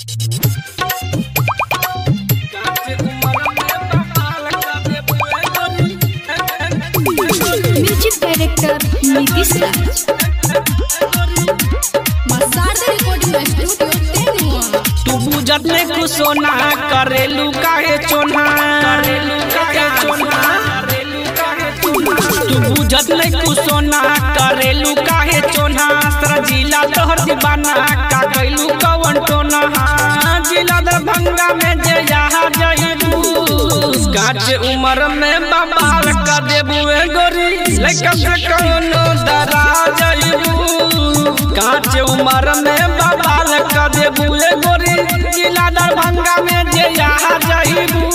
music director Nitish Raj Masarda recording studio Tenua तू बुझत नहीं कुछ सोना करेलू काहे चोना करेलू काहे चोना तू बुझत नहीं कुछ सोना करेलू काहे चोना सर जिला तोहर दीवाना का कैलू कवन टोना हाँ, जिला दरभंगा में जे यहाँ जइबू काचे उम्र में बबाल कर देबू ए गोरी लइका से कौनो डरा जइबू काचे उम्र में बबाल कर देबू ए गोरी जिला दरभंगा में जे यहाँ जइबू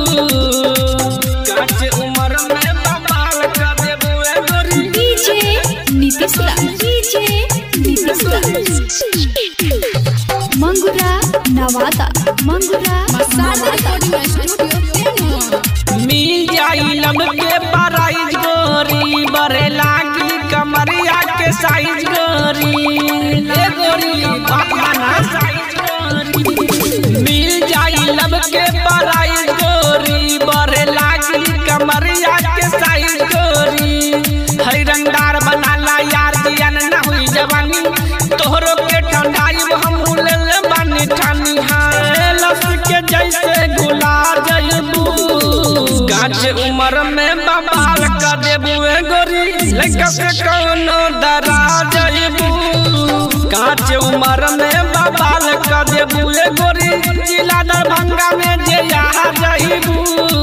काचे उम्र में बबाल कर देबू ए गोरी DJ Nitish Raj DJ Nitish Raj Mangura Nawada Mangura Masarda Nawada recording studio Tenua मिल जाई लब के प्राइज गोरी बरे लागी कमरिया के साइज गोरी ए गोरी बापाना साइज गोरी मिल जाई लब के प्राइज गोरी बरे लागी कमरिया के साइज गोरी हई रंगदार बनाला यार दियन ना हुई जवानी तोहरो के ठंडाई हम ले बानी ठानी हाय लस के जैसे गुलाब जइबू गाछ उम्र में बबाल कर देबू ए गोरी लइका से कौनो डरा जइबू काच उम्र में बबाल कर देबू ए गोरी जिला दरभंगा में जे यहाँ जइबू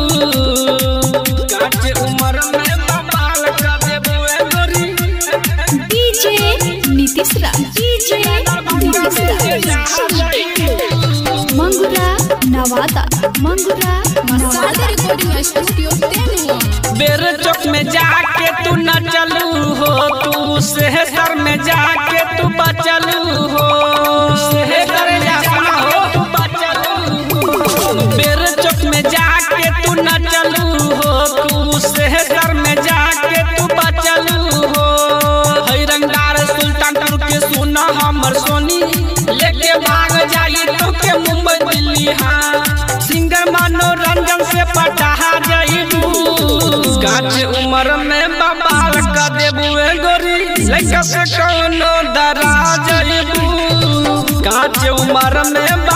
काच उम्र में बबाल कर देबू ए गोरी DJ Nitish Raj DJ Nitish Raj Mangura Nawada Mangura Masarda Nawada recording studio Tenua बेर चौक में जाके तू न चलू हो तू शहर में जाके तू बचलू हो शहर जा सुना हो तू बचलू हो बेर चौक में जाके तू न चलू हो तू शहर में जाके तू बचलू हो हई रंगदार सुल्तानपुर के सुना हमर सोनी लेके भाग जाई तो के मुंबई दिल्ली हाँ सिंगर मनोरंजन से पटाहा जाइबू गाछ उम्र में बबाल कर देबू ए गोरी लइका से कौनो डरा जाइबू गाछ उम्र में